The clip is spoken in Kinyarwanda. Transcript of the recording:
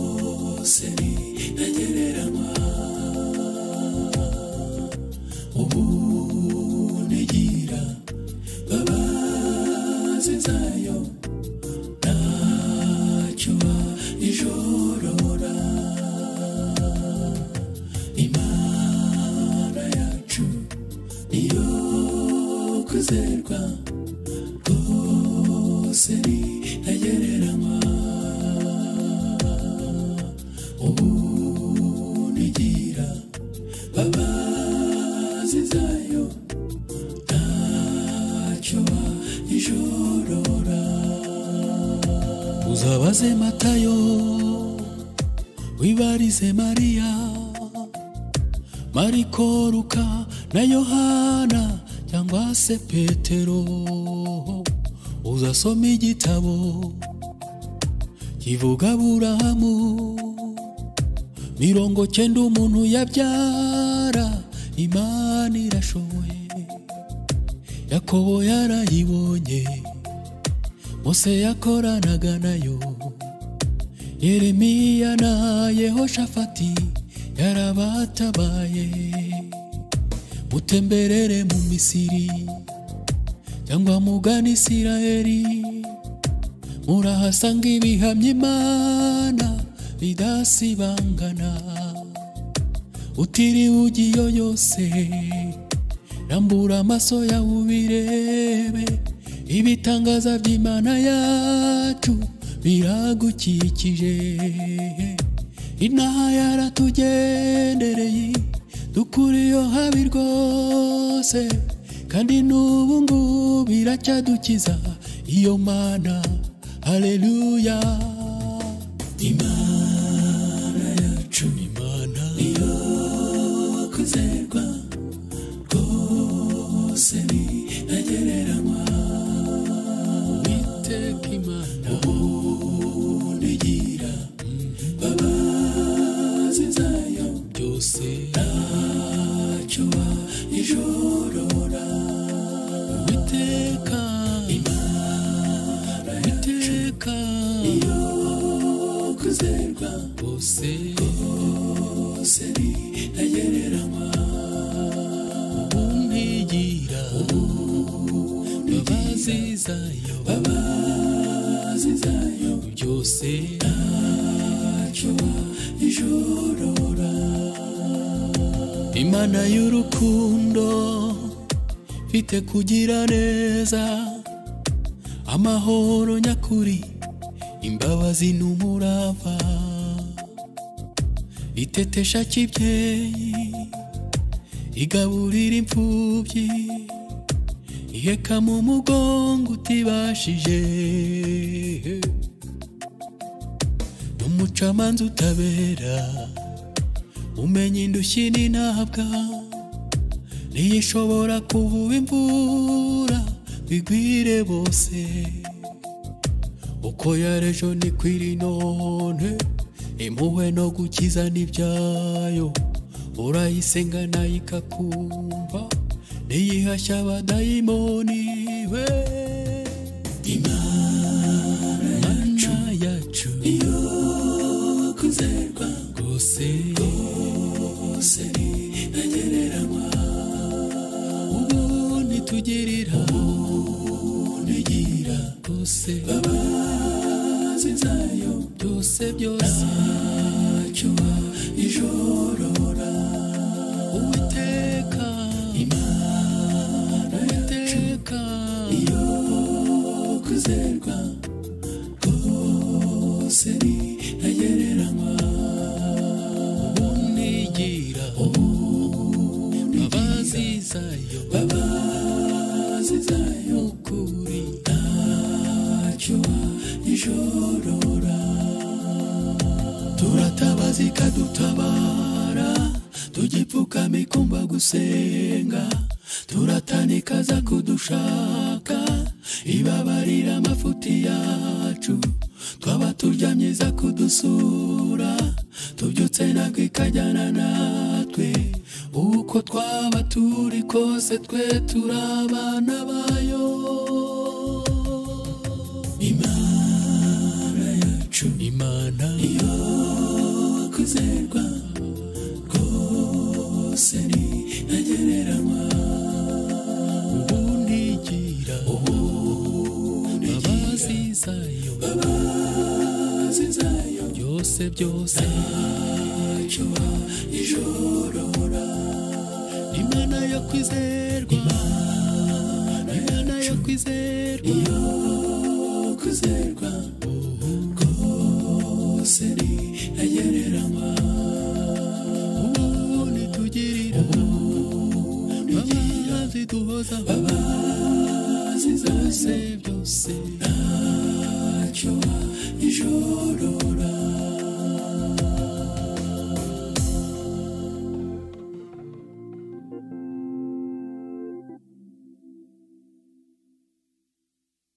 hose ni ntagereranywa ubu ntigira mbabazi zayo ntacyo ijorora imana yacu niyo kuzerwa rwose ni ntagereranywa ubu ntigira mbabazi zayo ntacyo ijorora uzabaze matayo wibarize mariya mariko luka na yohana cyangwa se petero uzasoma igitabo kivuga aburahamu mirongo cyenda umuntu yabyara imana irashoboye yakobo yarayibonye mose yakoranaga nayo yeremiya na yehoshafati yarabatabaye mutemberere mu misiri cyangwa mugana isirayeli murahasanga ibihamya imana bidasibangana utiriwe ugiyo yose rambura amaso yawe ubirebe ibitangaza by'imana yacu biragukikije inaha yaratugendereye dukuriyo habi rwose kandi n'ubu ngubu iracyadukiza iyo mana haleluya imana yacu imana niyo kuzerwa rwose ni ntagereranywa witeka imana ubu ntigira imbabazi zayo byose ntacyo ijorora uwiteka imana iteka iyo kuzerwa bose bose ni ntagereranywa ubu ntigira imbabazi zayo imbabazi zayo byose ntacyo ijorora imana y'urukundo mfite kugira neza amahoro nyakuri imbabazi n'umurava itetesha kibyeyi igaburira imfubyi iheka mu mugongo utibashije n'umucamanza utabera umenya indushyi n'intabwa ntiyishobora kuvuba imvura bigwire bose uko yarejo niko iri none impuhwe no gukiza n'ibyayo urayisenga nayo ikakumva ntiyihashya abadayimoni we imana yacu yacu iyo kuzerwa rwose rwose ntagereranywa ubu ntitugirira ntigira rwose imbabazi zayo byose byose ntacyo ijorora uwiteka imana uwiteka iyo kuzerwa rwose ni ntagereranywa ubu ntigira ubu imbabazi zayo imbabazi zayo ukuri ntacyo ijorora turatabaza ikadutabara tugipfukama ikumva gusenga turatanika za kudushaka ibabarira amafuti yacu twaba turyamye za kudusura tubyutse ntabwo ikajyana natwe uko twaba turi kose twe turi abana bayo imana yacu imana iyo byose byose ntacyo ijorora imana yo kwizerwa imana yo kwizerwa yo kwizerwa kose ni ntagereranywa ubu nitugirira baba ziduhoza baba zizose byose ntacyo ijorora